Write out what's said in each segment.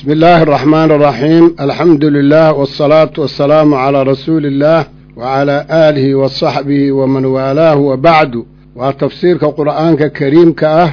بسم الله الرحمن الرحيم الحمد لله والصلاة والسلام على رسول الله وعلى آله وصحبه ومن والاه وبعد وتفسير القرآن كريم كأه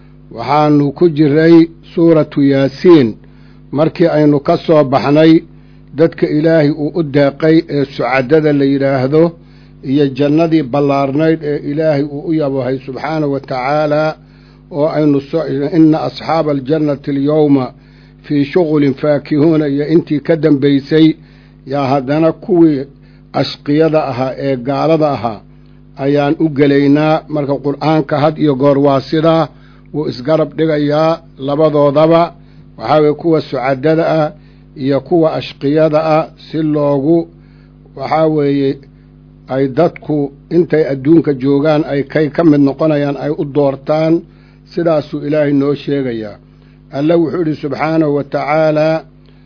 وحان كجري سورة ياسين markii aynu ka soo baxnay dadka ilaahay uu u deeqay ee sucadada la yidhaahdo iyo jannadii ballaarnayd ee ilaahay uu u yabahay subxaanahu wa tacaalaa oo aynu ina asxaaba aljannati alyowma fii shuqulin faakihuuna iyo intii ka dambaysay yaa haddana kuwii ashqiyada ahaa ee gaalada ahaa ayaan u gelaynaa marka qur'aanka had iyo goor waa sidaa wuu isgarab dhigayaa labadoodaba waxaa weye kuwa sucadada ah iyo kuwa ashqiyada ah si loogu waxaa weeye ay dadku intay adduunka joogaan ay kay ka mid noqonayaan ay u doortaan sidaasuu ilaahay noo sheegayaa alle wuxuu idhi subxaanahu wa tacaalaa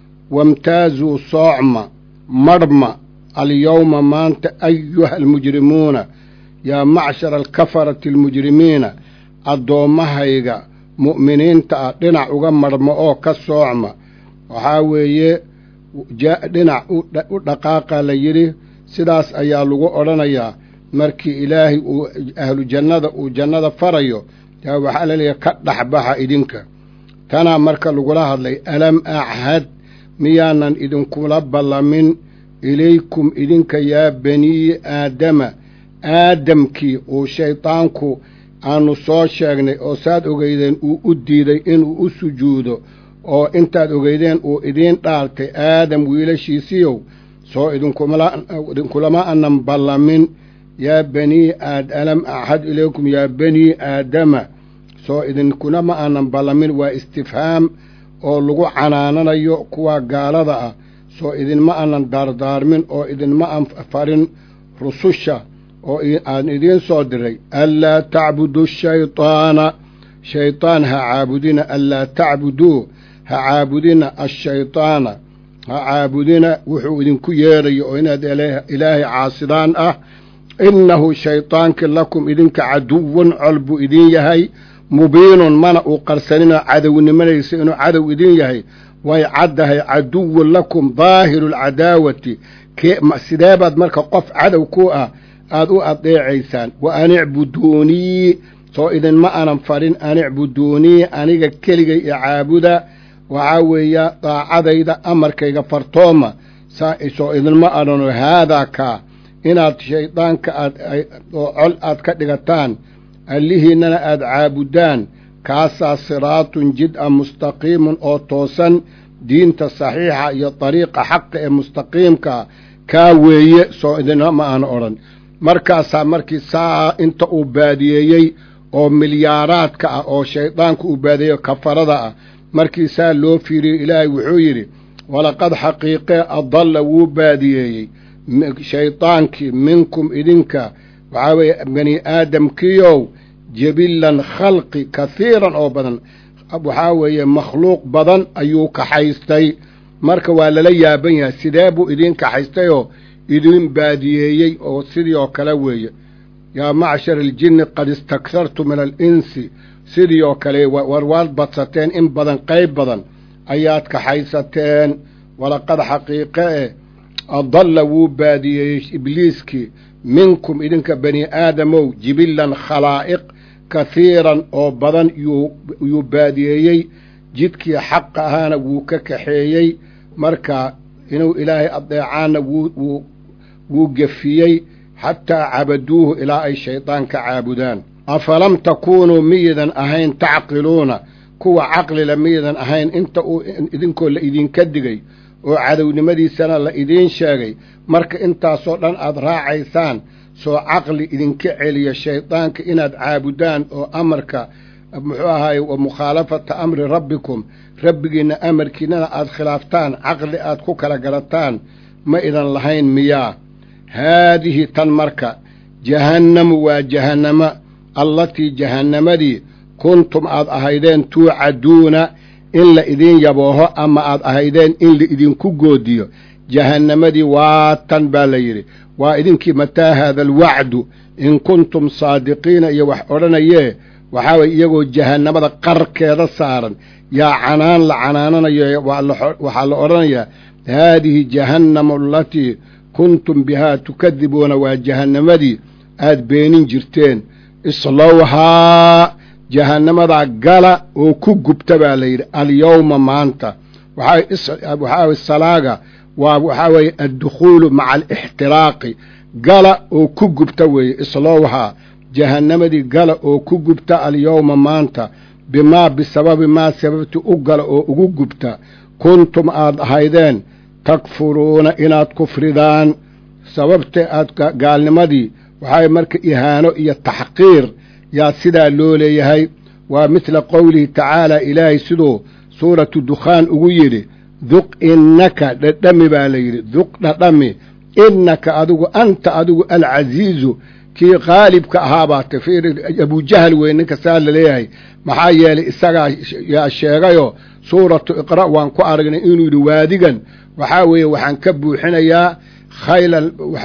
wamtaazuu soocma marhma alyowma maanta ayuha almujrimuuna yaa macshara alkafarati almujrimiina addoommahayga mu'miniinta ah dhinac uga marhmo oo ka soocma waxaa weeye dhinac u dhaqaaqa la yidhi sidaas ayaa lagu odhanayaa markii ilaahay uu ahlu jannada uu jannada farayo yaa waxaa la leeyahay ka dhexbaxa idinka tanaa marka lagula hadlay alam achad miyaanan idinkula ballamin ilaykum idinka yaa banii aadama aadamkii uu shaydaanku aanu soo sheegnay oo saad ogeydeen uu u diiday inuu u sujuudo oo intaad ogeydeen uu idiin dhaaltay aadam wiilashiisiyow soo idinkulama anan ballamin yaa banii alam axad ilaykum yaa banii aadama soo idinkunama aanan ballamin waa istifhaam oo lagu canaananayo kuwa gaalada ah soo idinma aanan daardaarmin oo idinma aan farin rususha oo aan idiin soo diray anlaa tacbudu shaydaana shaydaan ha caabudina anlaa tacbuduu ha caabudina ashaydaana ha caabudina wuxuu idinku yeedhayo oo inaad ilaahay caasidaan ah innahu shaydaankii lakum idinka caduwun col buu idin yahay mubiinun mana uu qarsaninoo cadownimanaysa inuu cadow idin yahay way caddahay caduwun lakum daahiru alcadaawati sidee baad marka qof cadow ku ah aad u adeecaysaan wa an icbuduunii soo idinma anan farin an icbuduunii aniga keligay i caabuda waxaa weeya daacadayda amarkayga fartooma soo idinma adhano haadaa kaa inaad shaydaanka aad oo col aad ka dhigataan allihiinnana aad caabudaan kaasaa siraatun jid-a mustaqiimun oo toosan diinta saxiixa iyo dariiqa xaqa ee mustaqiimkaa kaa weeye soo idinma aan odhan markaasaa markii saa inta uu baadiyeeyey oo milyaaraadka ah oo shaydaanku uu baadiyeeyo kafarada ah markii saa loo fiiriyey ilaahay wuxuu yidhi walaqad xaqiiqee adalla wuu baadiyeeyey shaydaankii minkum idinka waxaa weeye bani aadamkiiow jebillan khalqi kahiiran oo badan waxaa weeye makhluuq badan ayuu kaxaystay marka waa lala yaaban yahay sidee buu idiin kaxaystayoo idiin baadiyeeyey oo sidii oo kale weeye yaa macshar aljinni qad istakhartu min alinsi sidii oo kale war waad badsateen in badan qayb badan ayaad kaxaysateen walaqad xaqiiqe eh adalla wuu baadiyeeyey ibliiskii minkum idinka bani aadamow jibillan khalaa'iq kahiiran oo badan yuu baadiyeeyey jidkii xaqa ahaana wuu ka kaxeeyey marka inuu ilaahay adeecaanna wuu gefiyey xataa cabaduuhu ilaa ay shaydaan ka caabudaan afalam takuunuu miyidan ahayn tacqiluuna kuwa caqlila miyidan ahayn inta uu idinkoo la idinka digay oo cadownimadiisana la idiin sheegay marka intaasoo dhan aad raacaysaan soo caqli idinka celiya shaydaanka inaad caabudaan oo amarka muxuu ahaaye wa mukhaalafata amri rabbikum rabbigiinna amarkiinnana aad khilaaftaan caqli aad ku kala garataan ma idan lahayn miyaa haadihi tan marka jahannamu waa jahannama allatii jahannamadii kuntum aad ahaydeen tuucaduuna in la idiin yabooho ama aad ahaydeen in la idinku goodiyo jahannamadii waa tan baa la yidhi waa idinkii mataa haada alwacdu in kuntum saadiqiina iyo wax odhanayee waxaa weye iyagoo jahannamada qarkeeda saaran yaa canaan la canaananayo waxaa la odhanayaa haadihi jahannamu alatii kuntum bihaa tukadibuuna waa jahannamadii aad beenin jirteen islowhaa jahannamadaa gala oo ku gubta baa la yidhi alyowma maanta waxaa weye salaaga waa waxaa weeye addukhuulu maca alixtiraaqi gala oo ku gubta weeye islowhaa jahannamadii gala oo ku gubta alyowma maanta bimaa bisababi maa sababti u gala oo ugu gubta kuntum aad ahaydeen takfuruuna inaad kufridaan sababta aad gaalnimadii waxaa marka ihaano iyo taxqiir yaa sidaa loo leeyahay waa midla qowlihi tacaala ilaahay siduu suuratu dukhaan ugu yidhi duq innaka dhadhami baa la yidhi duq dhadhami innaka adigu anta adigu alcasiizu kii qaalibka ahaabaa tafiir abujahal wey ninka saa la leeyahay maxaa yeelay isagaa yaa sheegayoo suuratu iqra' waan ku aragnay inuu yidhi waadigan waxaa weeye waxaan ka buuxinayaa khaylan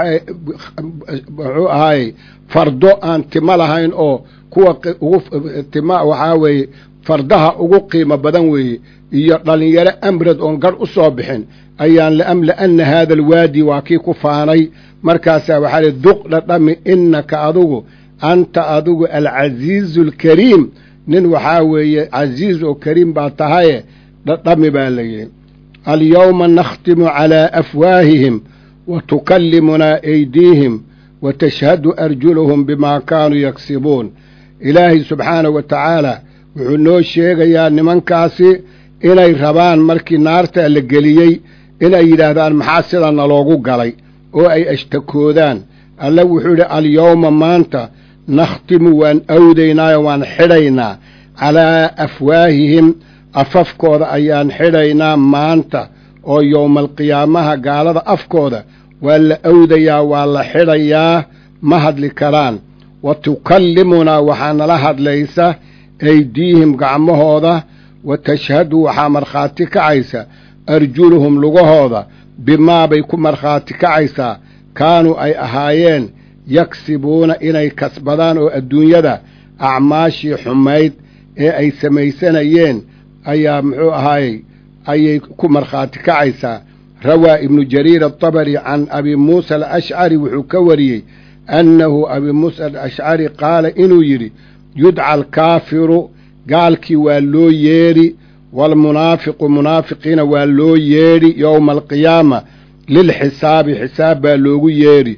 muxuu ahaayey fardo aan timo lahayn oo kuwa ugu tima waxaa weeye fardaha ugu qiimo badan weeye iyo dhallinyaro amrad oon garh u soo bixin ayaan laamla'anna haada alwaadi waa kii ku faanay markaasaa waxaa lihi duq dhadhami innaka adigu anta adigu alcasiizu alkariim nin waxaa weeye casiiz oo kariim baa tahaye dhadhami baa la yidhi alyowma nakhtimu calaa afwaahihim wa tukallimunaa aydiihim wa tashhadu arjuluhum bimaa kaanuu yaksibuun ilaahay subxaanahu wa tacaala wuxuu noo sheegayaa nimankaasi inay rabaan markii naarta la geliyey inay yidhaahdaan maxaa sida naloogu galay oo ay ashtakoodaan alle wuxuu yidhi alyowma maanta nakhtimu waan awdaynaayo waan xidhaynaa calaa afwaahihim afafkooda ayaan xidhaynaa maanta oo yowmaalqiyaamaha gaalada afkooda waa la awdayaa waa la xidhayaa ma hadli karaan wa tukallimunaa waxaa nala hadlaysa aydiihim gacmahooda wa tashhadu waxaa markhaati kacaysa arjuluhum lugahooda bimaa bay ku markhaati kacaysaa kaanuu ay ahaayeen yaksibuuna inay kasbadaan oo adduunyada acmaashii xumayd ee ay samaysanayeen ayaa muxuu ahaayey ayay ku markhaati kacaysaa rawaa ibnu jariir atabari can abi muusa alashcari wuxuu ka wariyey annahu abi muusa alashcari qaala inuu yidhi yudca alkaafiru gaalkii waa loo yeedhi waalmunaafiqu munaafiqiina waa loo yeedhi yowma alqiyaama lilxisaabi xisaab baa loogu yeedhi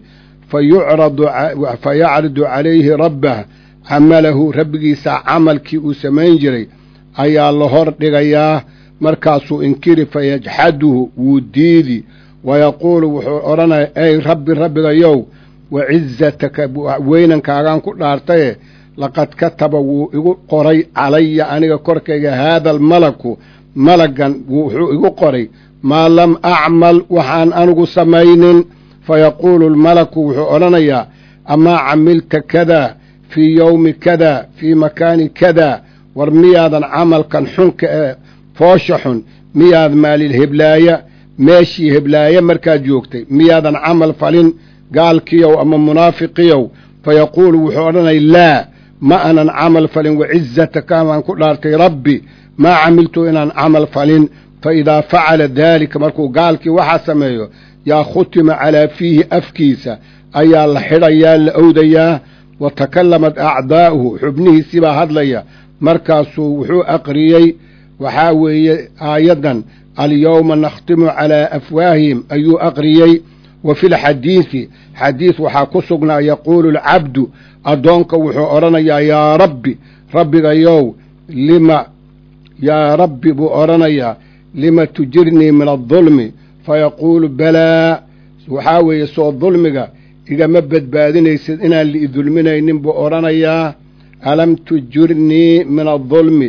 fa yacridu calayhi rabbah camalahu rabbigiisa camalkii uu samayn jiray ayaa la hor dhigayaa markaasuu inkiri fayajxaduhu wuu diidi wayaquulu wuxuu odhanaya ey rabbi rabbigayow wa cizataka weynankaagaan ku dhaartaye laqad kataba wuu igu qoray calaya aniga korkayga haada almalaku malaggan wuxuu igu qoray maa lam acmal waxaan anigu samaynin fayaquulu almalaku wuxuu odhanayaa amaa camilta kada fii yowmi kada fii makaani kada war miyaadan camalkan xunka ee foosha xun miyaad maalil heblaaya meeshii heblaaye markaad joogtay miyaadan camal falin gaalkiyow ama munaafiqiyow fayaquulu wuxuu odhanaya laa ma anan camal falin wacizataka baan ku dhaartay rabbi maa camiltu inaan camal falin fa idaa facala daalika markuu gaalkii waxaa sameeyo yaa khutima calaa fiihi afkiisa ayaa la xidhayaa la owdayaa wa takallamat acdaa'uhu xubnihiisii baa hadlaya markaasuu wuxuu aqriyey waxaa weeye aayaddan alyowma nakhtimu calaa afwaahihim ayuu aqriyey wa fi lxadiidi xadiid waxaa ku sugnaa yaquulu alcabdu addoonka wuxuu odhanayaa yaa rabbi rabbigayow lima yaa rabbi buu odhanayaa lima tujirnii min adulmi fayaquulu balaa waxaa weeye soo dulmiga igama badbaadinaysid inaan liidulminaynin buu odhanayaa alam tujirnii min adulmi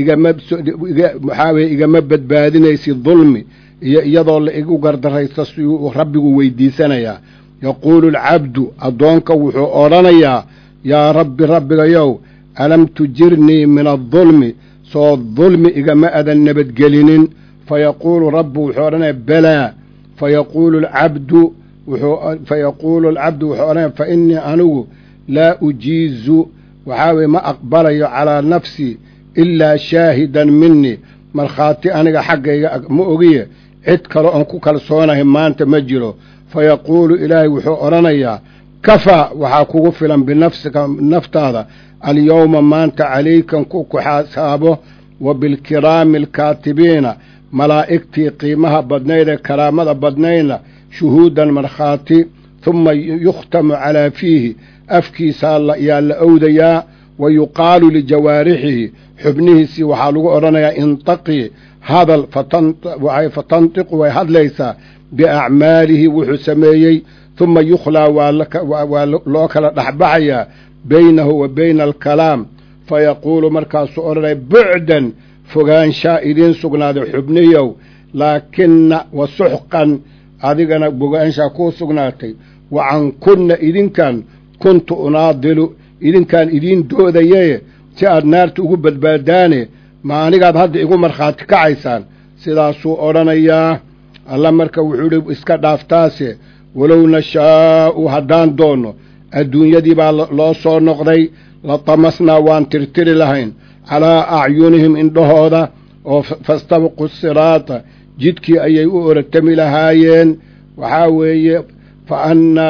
igamawaxaa weye igama badbaadinaysid dulmi iyo iyadoo la igu gardaraysta siyuu rabbigu weydiisanayaa yaquulu alcabdu addoonka wuxuu odhanayaa yaa rabbi rabbigayow alam tujirnii min adulmi soo dulmi igama adan nabadgelinin fayaquulu rabbu wuxuu odhanaya balaa fayaquulu alcabdu fayaquulu alcabdu wuxuu odhanaya fa innii anigu laa ujiizu waxaa weye ma aqbalayo calaa nafsii ilaa shaahidan minii markhaati aniga xaggayga ma ogiye cid kale oon ku kalsoonahay maanta ma jiro fa yaquulu ilaahay wuxuu odhanayaa kafaa waxaa kugu filan binafsika naftaada alyowma maanta calaykan ku kuxasaabo wa bilkiraami alkaatibiina malaa'igtii qiimaha badnayd ee karaamada badnaydna shuhuudan markhaati humma yukhtamu calaa fiihi afkiisaa yaa la owdayaa wa yuqaalu lijawaarixihi xubnihiisii waxaa lagu odhanayaa intaqii hadal fatantiqu way hadlaysaa biacmaalihi wuxuu sameeyey humma yukhlaa waa loo kala dhexbaxayaa baynahu wa bayna alkalaam fa yaquulu markaasuu odhanaya bucdan fogaanshaa idiin sugnaaday xubniyow laakina wa suxqan adigana fogaanshaa kuu sugnaatay wa cankunna idinkan kuntu unaadilu idinkaan idiin doodaye si aad naarta ugu badbaadaane ma anigaad hadda igu markhaati kacaysaan sidaasuu odhanayaa alla marka wuxuu idhi iska dhaaftaase walow nashaa'u haddaan doonno adduunyadii baa loo soo noqday la tamasnaa waan tirtiri lahayn calaa acyunihim indhahooda oo fastabaqu siraata jidkii ayay u oratami lahaayeen waxaa weeye fa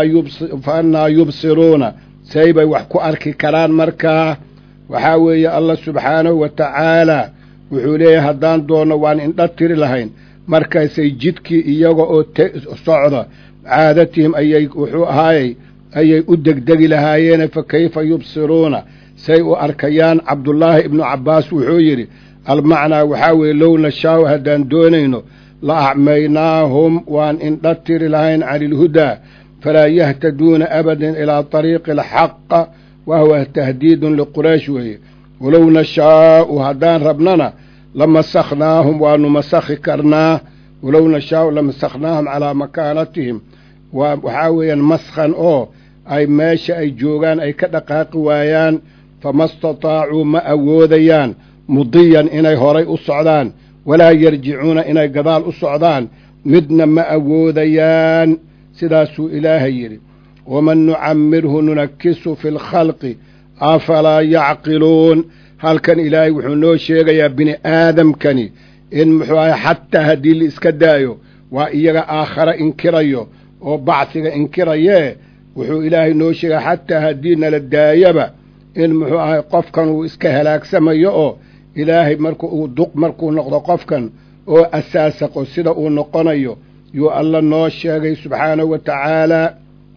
annaa yubsiruuna say bay wax ku arki karaan markaa waxaa weeye allah subxaanahu wa tacaalaa wuxuu leeyahay haddaan doonno waan indha tiri lahayn markaasay jidkii iyaga oo socda caadatihim ayay wuxuu ahaayey ayay u degdegi lahaayeene fa kayfa yubsiruuna say u arkayaan cabdullaahi ibnu cabbaas wuxuu yidhi almacnaa waxaa weeye low nashaa'u haddaan doonayno la acmaynaahum waan indha tiri lahayn cani ilhudaa falaa yahtaduuna abadan ilaa طariiqi alxaqa wa huwa tahdiidun liquraysh weeye walow nashaa'u haddaan rabnana lamasakhnaahum waanu masakhi karnaa walow nashaa'u lamasakhnaahum calaa makaanatihim waxaa weeyaan maskhan oo ay meesha ay joogaan ay ka dhaqaaqi waayaan fama istataacuu ma awoodayaan mudiyan inay horay u socdaan walaa yarjicuuna inay gadaal u socdaan midna ma awoodayaan sidaasuu ilaahay yidhi waman nucammirhu nunakisu fi lkhalqi afalaa yacqiluun halkan ilaahay wuxuu noo sheegayaa bini aadamkani in muxuu ahay xataa haddii la iska daayo waa iyaga aakhare inkirayo oo bacsiga inkirayee wuxuu ilaahay noo sheegaya xataa haddii nala daayaba in muxuu ahay qofkan uu iska halaagsamayo oo ilaahay marku uu duq markuu noqdo qofkan oo asaasaqo sida uu noqonayo yuu alla noo sheegay subxaanahu wa tacaalaa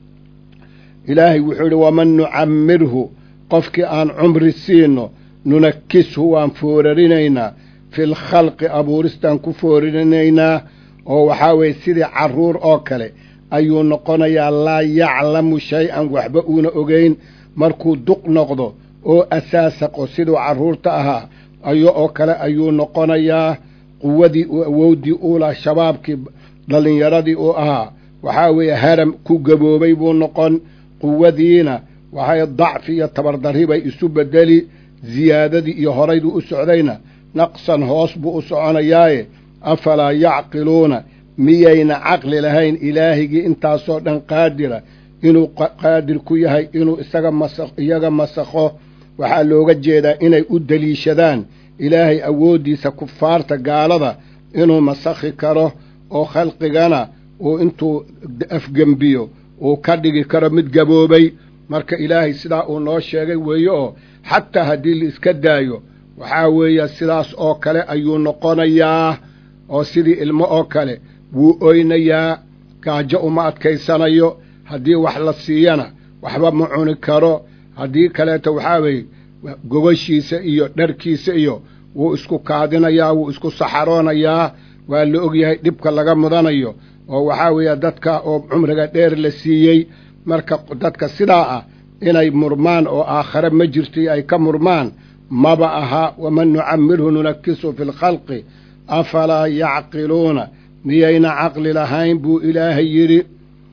ilaahay wuxuu idhi waman nucammirhu qofkii aan cumri siino nunakishu waan foorarinaynaa fil khalqi abuuristaan ku foorarinaynaa oo waxaa weeye sidii carruur oo kale ayuu noqonayaa laa yaclamu shay-an waxba uuna ogeyn markuu duq noqdo oo asaasaqo siduu carruurta ahaa ayo oo kale ayuu noqonayaa quwadii awowdii uu laha shabaabkii dhallinyaradii uu ahaa waxaa weeye haram ku gaboobay buu noqon quwadiina waxay dacfi iyo tabardarri bay isu bedeli ziyaadadii iyo horayduu u socdayna naqsan hoos buu u soconayaaye afalaa yacqiluuna miyayna caqli lahayn ilaahigii intaasoo dhan qaadira inuu qaadir ku yahay inuu isaga masa iyaga masakho waxaa looga jeedaa inay u deliishadaan ilaahay awooddiisa kufaarta gaalada inuu masakhi karo oo khalqigana uu intuu afgembiyo uu ka dhigi karo mid gaboobay marka ilaahay sidaa uu noo sheegay weeye oo xataa haddii la iska daayo waxaa weeye sidaas oo kale ayuu noqonayaa oo sidii ilmo oo kale wuu oynayaa gaajo uma adkaysanayo haddii wax la siiyana waxba ma cuni karo haddii kaleeto waxaa weeye gogashiisa iyo dharkiisa iyo wuu isku kaadinayaa wuu isku saxaroonayaa waa la ogyahay dhibka laga mudanayo oo waxaa weeye dadka oo cumriga dheer la siiyey marka dadka sidaa ah inay murmaan oo aakhare ma jirtay ay ka murmaan maba aha waman nucammirhu nunakisu fi lkhalqi afalaa yacqiluuna miyayna caqli lahayn buu ilaahay yidhi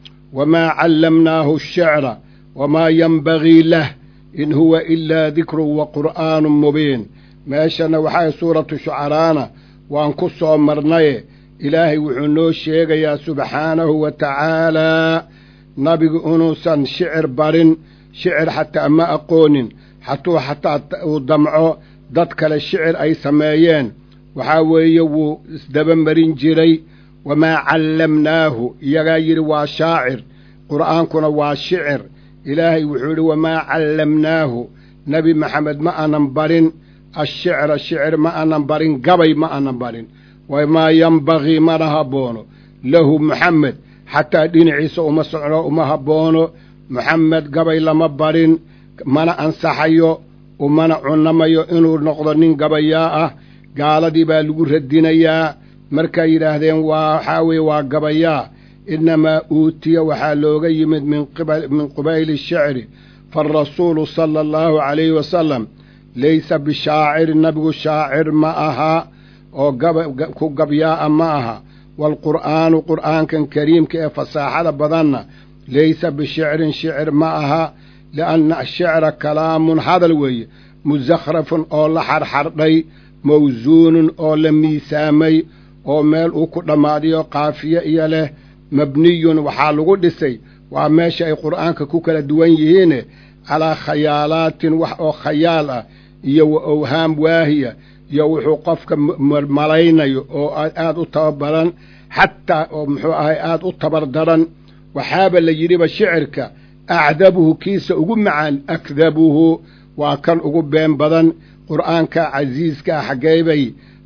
wamaa callamnaahu ashicra wamaa yenbagii lah in huwa ilaa dikrun wa qur'aanun mubiin meeshana waxay suuratu shucaraana waan ku soo marnaye ilaahay wuxuu noo sheegayaa subxaanahu wa tacaalaa nabigu inuusan shicir barin shicir xataa ma aqoonin hatuu xataa uu damco dad kale shicir ay sameeyeen waxaa weeye wuu isdaba marin jiray wamaa callamnaahu iyagaa yidhi waa shaacir qur'aankuna waa shicir ilaahay wuxuu yidhi wamaa callamnaahu nebi maxamed ma aanan barin ashicra shicir ma aanan barin gabay ma aanan barin wamaa yembagii mana habboono lahu muxamed xataa dhinaciisa uma socno uma habboono muxamed gabay lama barin mana ansaxayo umana cunamayo inuu noqdo nin gabayaa ah gaaladii baa lagu radinayaa markay yidhaahdeen waa waxaa weeye waa gabayaa innamaa uutiya waxaa looga yimid min qubayli shicri faarasuulu sala allahu calayhi wasalam laysa bishaacirin nabigu shaacir ma aha oo ku gabyaa'a ma aha waalqur'aanu qur'aankan kariimka ee fasaaxada badanna laysa bishicrin shicir ma aha lianna ashicra kalaamun hadal weeye musakhrafun oo la xarxardhay mawsuunun oo la miisaamay oo meel uu ku dhammaadiyo kaafiye iyo leh mabniyun waxaa lagu dhisay waa meesha ay qur'aanka ku kala duwan yihiine calaa khayaalaatin wax oo khayaal ah iyo wa owhaam waahiya iyo wuxuu qofka malaynayo oo aad u tababaran xataa oo muxuu ahay aad u tabardaran waxaaba la yidhiba shicirka acdabuhu kiisa ugu macaan akdabuhu waa kan ugu been badan qur'aanka casiiskaa xaggee bay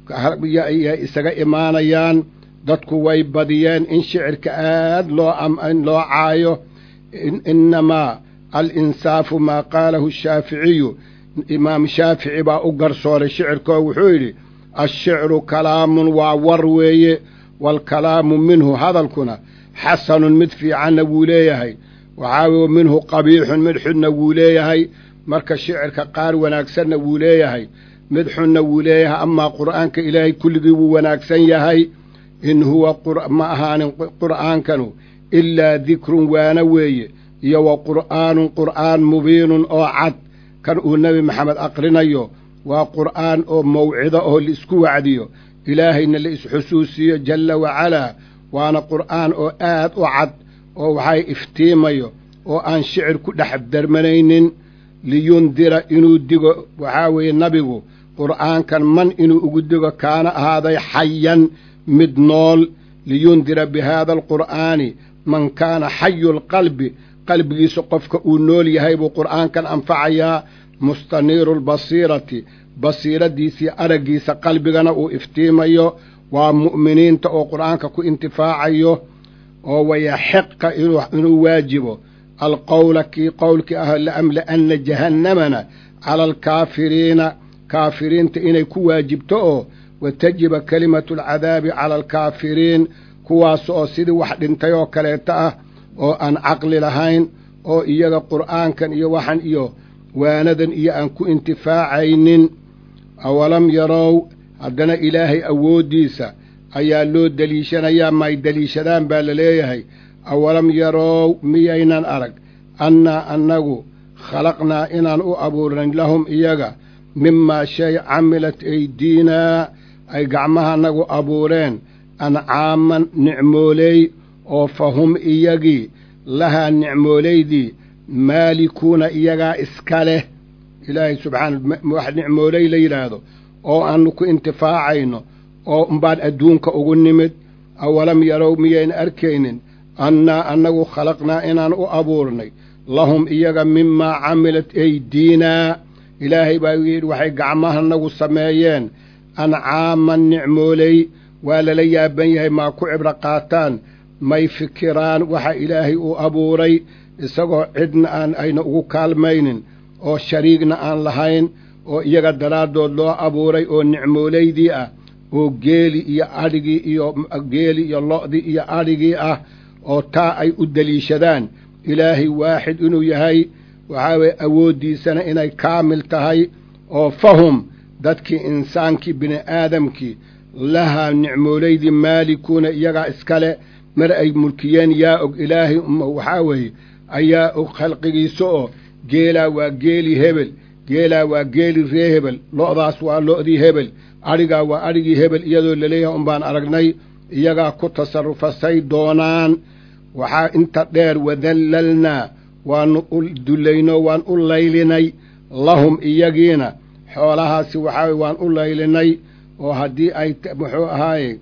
isaga imaanayaan dadku way badiyeen in shicirka aad loo loo caayo innamaa alinsaafu maa qaalahu shaaficiyu imaam shaafici baa u garsooray shicirkoo wuxuu yidhi ashicru kalaamun waa war weeye waalkalaamu minhu hadalkuna xasanun mid fiicanna wuu leeyahay waxaa weye minhu qabiixun mid xunna wuu leeyahay marka shicirka qaar wanaagsanna wuu leeyahay mid xunna wuu leeyahay amaa qur'aanka ilaahay kulligii wuu wanaagsan yahay in huwa ma ahaanin qur'aankanu ilaa dikrun waana weeye iyo wa qur'aanun qur'aan mubiinun oo cad kan uu nebi maxamed aqrinayo waa qur'aan oo mawcido oo laisku wacdiyo ilaahayna la isxusuusiyo jalla wacalaa waana qur'aan oo aad u cad oo waxay iftiimayo oo aan shicir ku dhex darmanaynin liyundira inuu digo waxaa weeye nabigu qur'aankan man inuu ugu digo kaana ahaaday xayan mid nool liyundira bi haada alqur'aani man kaana xayu lqalbi qalbigiisa qofka uu nool yahay buu qur'aankan anfacayaa mustaniiru lbasiirati basiiradiisii araggiisa qalbigana uu iftiimayo waa mu'miniinta oo qur'aanka ku intifaacayo oo wayaxiqa inuu waajibo alqowla kii qowlkii ah laamla'anna jahannamana cala alkaafiriina kaafiriinta inay ku waajibto oo watajiba kelimatu alcadaabi cala alkaafiriin kuwaas oo sidii wax dhintay oo kaleeto ah oo aan caqli lahayn oo iyaga qur'aankan iyo waxan iyo waanadan iyo aan ku intifaacaynin awalam yarow haddana ilaahay awooddiisa ayaa loo deliishanayaa maay deliishadaan baa la leeyahay awalam yarow miyaynan arag annaa annagu khalaqnaa inaan u abuurnayn lahum iyaga mimaa shay camilat aydiinaa ay gacmahaanagu abuureen ancaaman nicmooley oo fa hum iyagii lahaa nicmoolaydii maalikuuna iyagaa iska leh ilaahay subxaana wax nicmooley la yidhaahdo oo aanu ku intifaacayno oo umbaan adduunka ugu nimid awalam yarow miyayna arkaynin annaa annagu khalaqnaa inaan u abuurnay lahum iyaga mimaa camilat aydiinaa ilaahay baa yidhi waxay gacmahanagu sameeyeen ancaaman nicmooley waa lala yaaban yahay maa ku cibro qaataan may fikiraan waxa ilaahay uu abuuray isagoo cidna aan ayna ugu kaalmaynin oo shariigna aan lahayn oo iyaga daraaddood loo abuuray oo nicmoolaydii ah oo geeli iyo adhigii iyo geeli iyo lo'dii iyo adhigii ah oo taa ay u deliishadaan ilaahay waaxid inuu yahay waxaa weye awooddiisana inay kaamil tahay oo fahum dadkii insaankii bini aadamkii lahaa nicmoolaydii maalikuuna iyagaa iskale mar ay mulkiyeen yaa og ilaahay waxaa weeye ayaa og khalqigiisa oo geelaa waa geeli hebel geelaa waa geeli ree hebel lo'daas waa lo'dii hebel adhigaa waa adhigii hebel iyadoo laleeyahay unbaan aragnay iyagaa ku tasarufasay doonaan waxaa inta dheer wadallalnaa waanu u dullaynoo waan u laylinay lahum iyagiina xoolahaasi waxaa waan u laylinay oo haddii ay muxuu ahaaye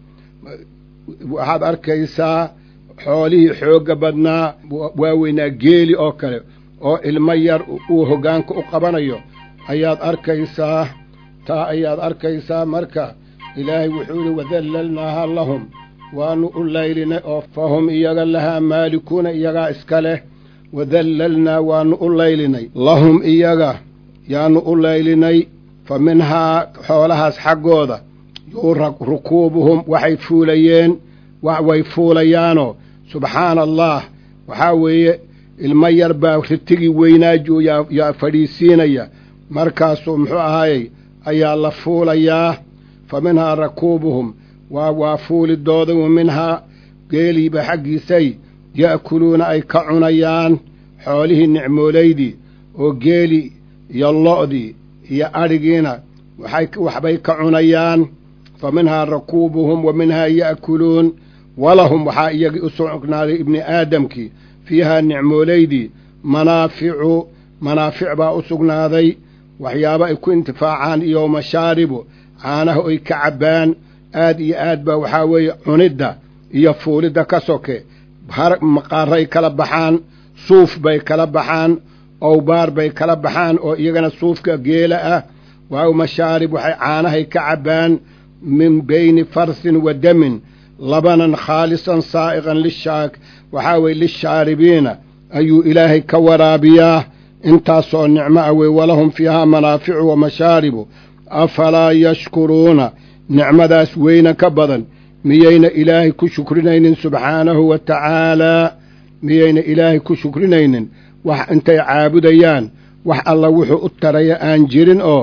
waxaad arkaysaa xoolihii xoogga badnaa waaweynaa geeli oo kale oo ilmo yar uu hoggaanka u qabanayo ayaad arkaysaa taa ayaad arkaysaa marka ilaahay wuxuu yihi wadallalnaaha lahum waanu u laylinay oo fahum iyaga lahaa maalikuuna iyagaa iska leh wadallalnaa waanu u laylinay lahum iyaga yaanu u laylinay fa minhaa xoolahaas xaggooda yuu rukuubuhum waxay fuulayeen way fuulayaanoo subxaana allah waxaa weeye ilmo yar baa ritigii weynaajo yaa fadhiisiinaya markaasuu muxuu ahaayey ayaa la fuulayaa fa minhaa rakuubuhum waa waa fuulidooda wa minhaa geeliiba xaggiisay ya'kuluuna ay ka cunayaan xoolihii nicmoolaydii oo geeli iyo lo'dii iyo adhigiina waxbay ka cunayaan fa minhaa rakuubuhum wa minhaa ya'kuluun walahum waxaa iyagii u sugnaaday ibni aadamkii fiihaa nicmoolaydii manaaficu manaafic baa u sugnaaday waxyaabo ay ku intifaacaan iyo mashaaribu caanaha oy ka cabbaan aad iyo aad baa waxaa weeye cunidda iyo fuulidda ka soke maqaaray kala baxaan suuf bay kala baxaan owbaar bay kala baxaan oo iyagana suufka geela ah waa mashaarib waxay caanahay ka cabbaan min bayni farsin wa damin labanan khaalisan saa'iqan lishaak waxaa weye lishaaribiina ayuu ilaahay ka waraabiyaa intaasoo nicmo ah wey walahum fiihaa manaaficu wa mashaaribu afalaa yashkuruuna nicmadaas weyna ka badan miyayna ilaahay ku shukrinaynin subxaanahu wa tacaalaa miyayna ilaahay ku shukrinaynin wax intay caabudayaan wax alla wuxuu u taraya aan jirin oo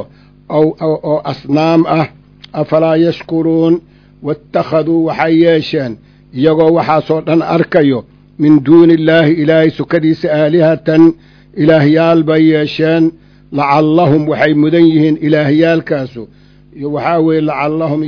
oo asnaam ah afalaa yashkuruun waittakhaduu waxay yeesheen iyagoo waxaasoo dhan arkayo min duuni illaahi ilaahay sukadiisa aalihatan ilaahyaal bay yeesheen lacallahum waxay mudan yihiin ilaahyaalkaasu waxaa weeye lacallahum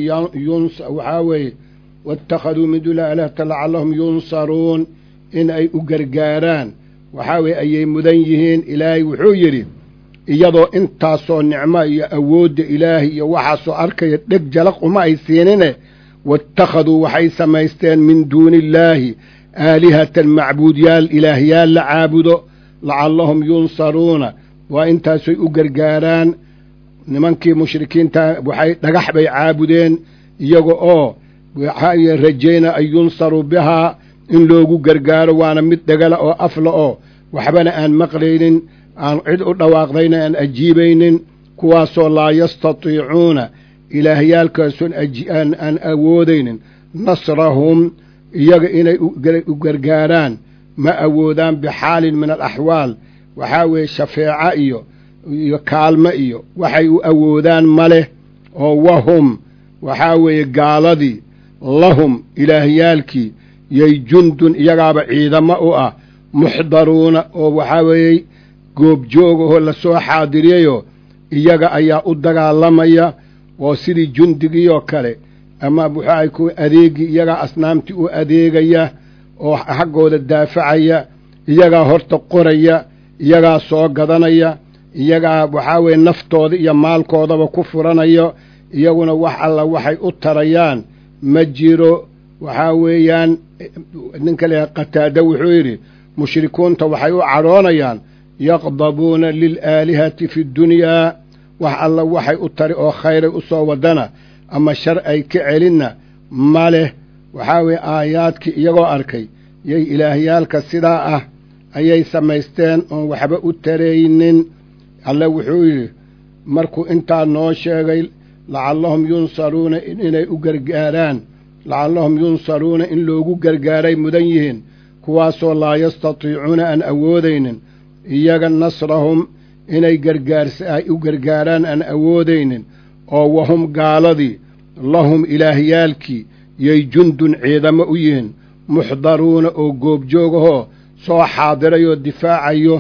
waxaa weeye waittakhaduu min duuni aalihatan lacallahum yunsaruun in ay u gargaaraan waxaa weeye ayay mudan yihiin ilaahay wuxuu yidhi iyadoo intaasoo nicmo iyo awoodda ilaahay iyo waxaasoo arkaya dheg jalaq uma ay siinine waittakhaduu waxay samaysteen min duuni illaahi aalihatan macbuudyaal ilaahyaal la caabudo lacallahum yunsaruuna waa intaasoy u gargaaraan nimankii mushrikiinta waxay dhagax bay caabudeen iyaga oo waxaa rajayna an yunsaruu bihaa in loogu gargaaro waana mid dhegala oo afla oo waxbana aan maqlaynin aan cid u dhawaaqdayna aan ajiibaynin kuwaasoo laa yastatiicuuna ilaahyaalkaasoon aan awoodaynin nasrahum iyaga inay u gargaaraan ma awoodaan bixaalin min alaxwaal waxaa weeye shafeeco iyo iyo kaalmo iyo waxay u awoodaan ma leh oo wahum waxaa weeye gaaladii lahum ilaahyaalkii yay jundun iyagaaba ciidamo u ah muxdaruuna oo waxaa weeye goobjoogahoo lasoo xaadiriyayoo iyaga ayaa u dagaalamaya oo sidii jundigii oo kale ama waxaay ku adeegi iyagaa asnaamtii u adeegaya oo xaggooda daafacaya iyagaa horta qoraya iyagaa soo gadanaya iyagaa waxaa weeye naftooda iyo maalkoodaba ku furanaya iyaguna wax alla waxay u tarayaan ma jiro waxaa weeyaan ninka leeyahay qataada wuxuu yidhi mushrikuunta waxay u cadhoonayaan yaqdabuuna lilaalihati fi ddunyaa wax alla waxay u tari oo khayray u soo wadana ama shar ay ka celinna ma leh waxaa weeye aayaadkii iyagoo arkay yay ilaahyaalka sidaa ah ayay samaysteen oon waxba u taraynin alle wuxuu yidhi markuu intaa noo sheegay lacallahum yunsaruuna inay u gargaaraan lacallahum yunsaruuna in loogu gargaaray mudan yihiin kuwaasoo laa yastatiicuuna aan awoodaynin iyaga nasrahum inay gargaarsa ay u gargaaraan aan awoodaynin oo wahum gaaladii lahum ilaahyaalkii yay jundun ciidamo u yihiin muxdaruuna oo goobjoogahoo soo xaadirayoo difaacayo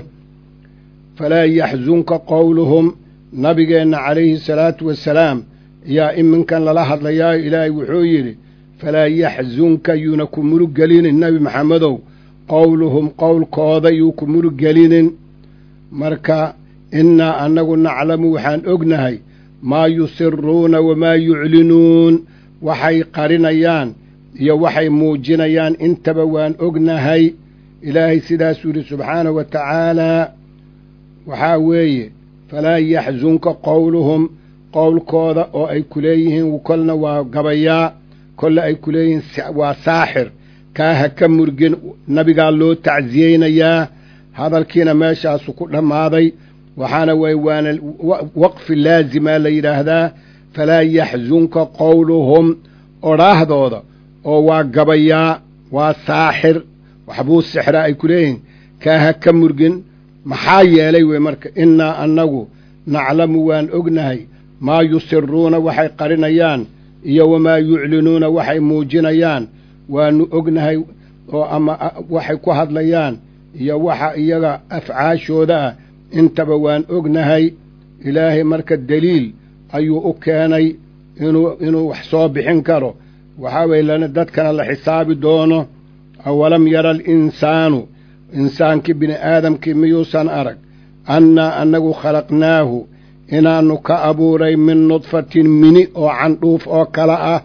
falaa yaxsunka qowluhum nabigeenna calayhi salaatu wasalaam yaa iminkan lala hadlayaayo ilaahay wuxuu yidhi falaa yaxsunka yuuna ku murug gelinin nebi maxamedow qowluhum qowlkooda yuu ku murug gelinin marka innaa annagu naclamu waxaan ognahay maa yusiruuna wamaa yuclinuun waxay qarinayaan iyo waxay muujinayaan intaba waan ognahay ilaahay sidaasuu yidhi subxaanahu wa tacaalaa waxaa weeye falaa yaxsunka qowluhum qowlkooda oo ay ku leeyihiin kolna waa gabayaa kolle ay ku leeyihiin waa saaxir kaa ha ka murgin nabigaa loo tacsiyeynayaa hadalkiina meeshaasu ku dhammaaday waxaana way waana waqfi laazimaa la yidhaahdaa falaa yaxsunka qowluhum odhaahdooda oo waa gabayaa waa saaxir waxbuu sixraa ay ku leeyihiin kaa ha ka murgin maxaa yeelay wey marka innaa annagu naclamu waan ognahay maa yusiruuna waxay qarinayaan iyo wamaa yuclinuuna waxay muujinayaan waanu ognahay oo ama waxay ku hadlayaan iyo waxa iyaga afcaashooda ah intaba waan ognahay ilaahay marka deliil ayuu u keenay inuu inuu wax soo bixin karo waxaa weye lana dadkana la xisaabi doono awalam yara alinsaanu insaankii bini aadamkii miyuusan arag annaa annagu khalaqnaahu inaannu ka abuuray min nudfatin mini oo candhuuf oo kale ah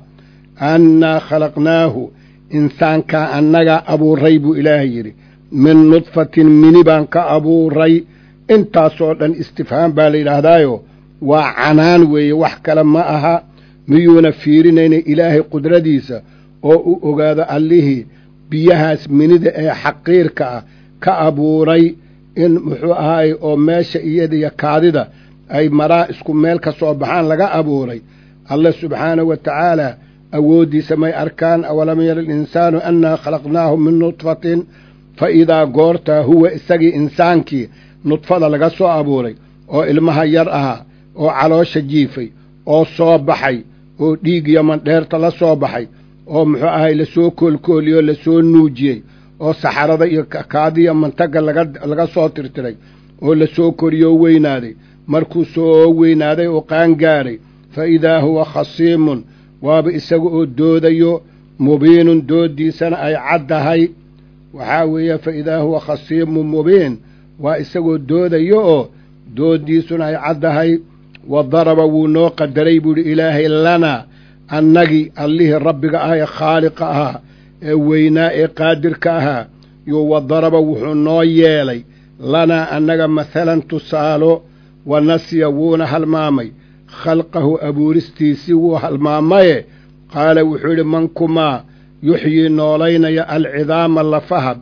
annaa khalaqnaahu insaankaa annagaa abuuray buu ilaahay yidhi min nudfatin mini baan ka abuuray intaasoo dhan istifhaam baa la yidhaahdaayo waa canaan weeye wax kale ma aha miyuuna fiirinayna ilaahay qudradiisa oo u ogaado allihii biyahaas minida ee xaqiirka ah ka abuuray in muxuu ahaay oo meesha iyadiyo kaadida ay maraa isku meel ka soo baxaan laga abuuray alle subxaanahu wa tacaala awooddiisa may arkaan awalam yara alinsaanu annaa khalaqnaahu min nudfatin fa idaa goortaa huwa isagii insaankii nudfada laga soo abuuray oo ilmaha yar ahaa oo caloosha jiifay oo soo baxay oo dhiig iyo mandheerta la soo baxay oo muxuu ahay lasoo koolkooliyoo lasoo nuujiyey oo saxarada iyo kaadiya mantaga laga soo tirtiray oo lasoo koriyoo weynaaday markuu soo weynaaday oo qaangaaray fa idaa huwa khasiimun waaba isaga oo doodayo mubiinun dooddiisana ay caddahay waxaa weeye fa idaa huwa khasiimun mubiin waa isagoo doodayo oo dooddiisuna ay caddahay wa daraba wuu noo qadaray buu idhi ilaahay lanaa annagii allihii rabbiga ah ee khaaliqa ahaa ee weynaa ee qaadirka ahaa yuu wa daraba wuxuu noo yeelay lanaa annaga mahalan tusaalo wa nasiya wuuna halmaamay khalqahu abuuristiisii wuu halmaamaye qaala wuxuu yidhi man kumaa yuxyii noolaynaya alcidaama lafaha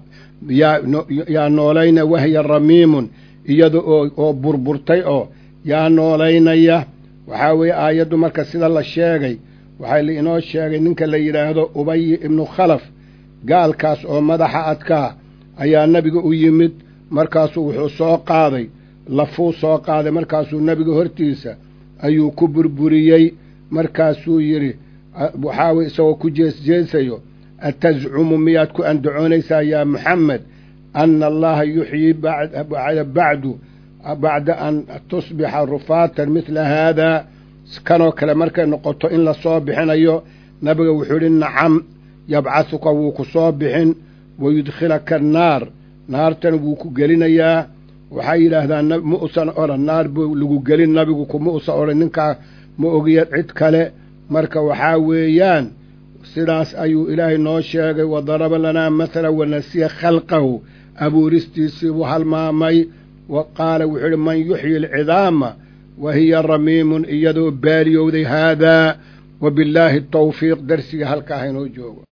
yaa noolaynaya wahya ramiimun iyada oo burburtay oo yaa noolaynaya waxaa weeye aayaddu marka sida la sheegay waxaa la inoo sheegay ninka la yidhaahdo ubayi ibnu khalaf gaalkaas oo madaxa adkaa ayaa nebiga u yimid markaasuu wuxuu soo qaaday lafuu soo qaaday markaasuu nebiga hortiisa ayuu ku burburiyey markaasuu yidhi waxaa weye isagoo ku jeesjeesayo atascumu miyaad ku andacoonaysaa yaa muxamed ana allaha yuxyii bacdu bacda an tusbixa rufaatan midla haadaa kanoo kale markay noqoto in la soo bixinayo nabiga wuxuu idhi nacam yabcahuka wuu ku soo bixin wayudkhilaka annaar naartana wuu ku gelinayaa waxay yidhaahdaan ma usan odhan naar buu lagu gelin nabigu kuma usan odhan ninkaa ma ogiya cid kale marka waxaa weeyaan sidaas ayuu ilaahay noo sheegay wa daraba lanaa mathala wanasiya khalqahu abuuristiisii buu halmaamay wa qaala wuxuu idhi man yuxyi alcidaama wa hiya ramiimun iyadoo baaliyowday haadaa wa billaahi tawfiiq darsiga halkaa haynoo joogo